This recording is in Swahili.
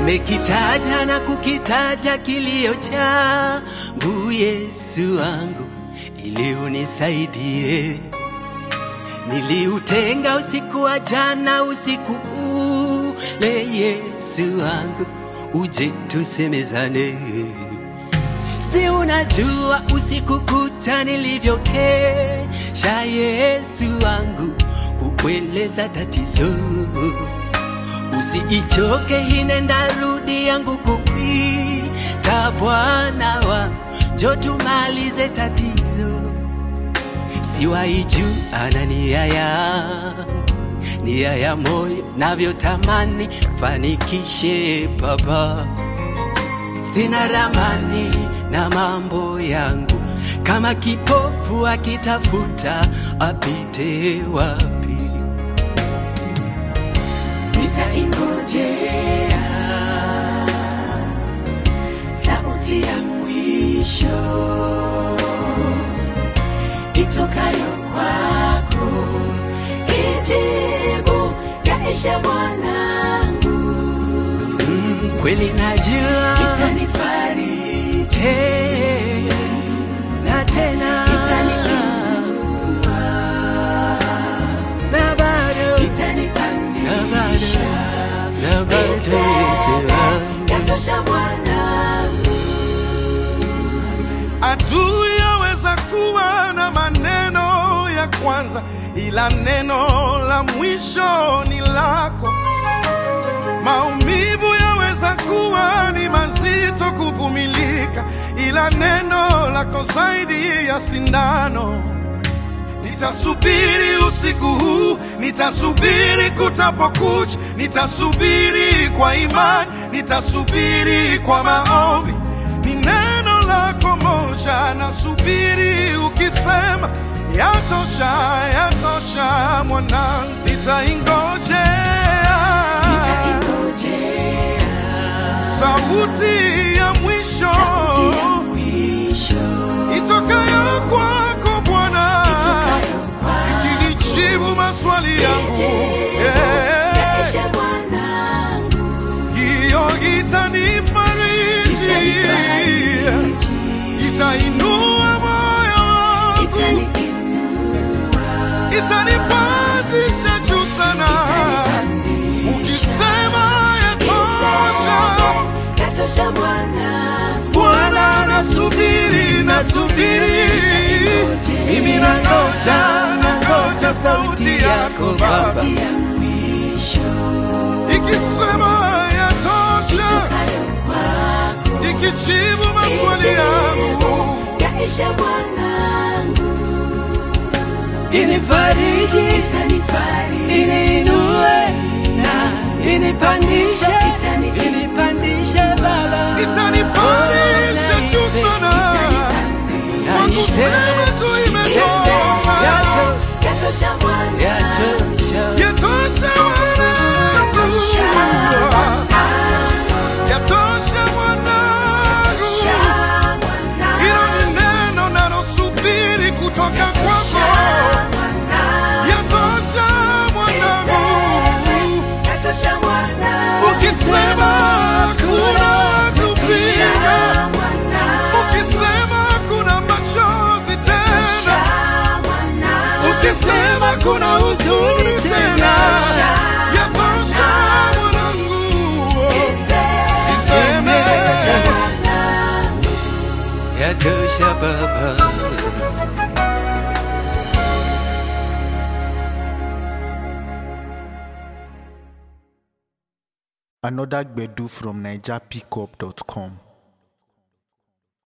nimekitaja na kukitaja kilio changu Yesu wangu, ili unisaidie. Niliutenga usiku wa jana, usiku ule, Yesu wangu, uje tusemezane. Si unajua usiku kucha nilivyokesha, Yesu wangu, kukueleza tatizo. Usiichoke hinenda rudi yangu kukwita, Bwana wangu, njo tumalize tatizo. Siwaiju ana nia yangu, nia ya moyo navyotamani fanikishe Baba sina ramani na mambo yangu, kama kipofu akitafuta apite wapi? Nitaingojea sauti ya mwisho itokayo kwako, ijibu yaishe mwanangu Mm, kweli najua itanifariji na tena na bado na bado na bado Yesu wangu. yatosha mwanangu Adui yaweza kuwa na maneno ya kwanza, ila neno la mwisho ni lako. Maumivu yaweza kuwa ni mazito kuvumilika, ila neno lako zaidi ya sindano. Nitasubiri usiku huu, nitasubiri kutapokucha, nitasubiri kwa imani, nitasubiri kwa maombi. Ni neno lako moja, nasubiri ukisema, yatosha, yatosha mwanangu, nitaingojea sauti ya mwisho itokayo kwako Bwana ikinijibu maswali yangu Yeah. yaishe mwanangu hiyo itanifariji itainua moyo wangu itanipandisha juu sana ukisema yatosha yatosha mwanangu Bwana nasubiri nasubiri mimi nangoja nangoja sauti yako Baba sauti ya mwisho ikisema yatosha itokayo kwako ikijibu maswali yangu yaishe mwanangu Inifariji, itanifariji iniinue na inipandishe, inipandishe Baba, itanipandisha juu sana kwa kusema tu imetosha Yato- yatosha mwanangu yatosha. yatosha mwanangu yatosha mwanangu hilo ni neno nalosubiri kutoka kwako yatosha mwanangu ukisema kuna kupinga ukisema kuna machozi tena ukisema kuna huzuni tena yatosha mwanangu iseme Yatosha Baba. Another Gbedu from NigerPickup.com.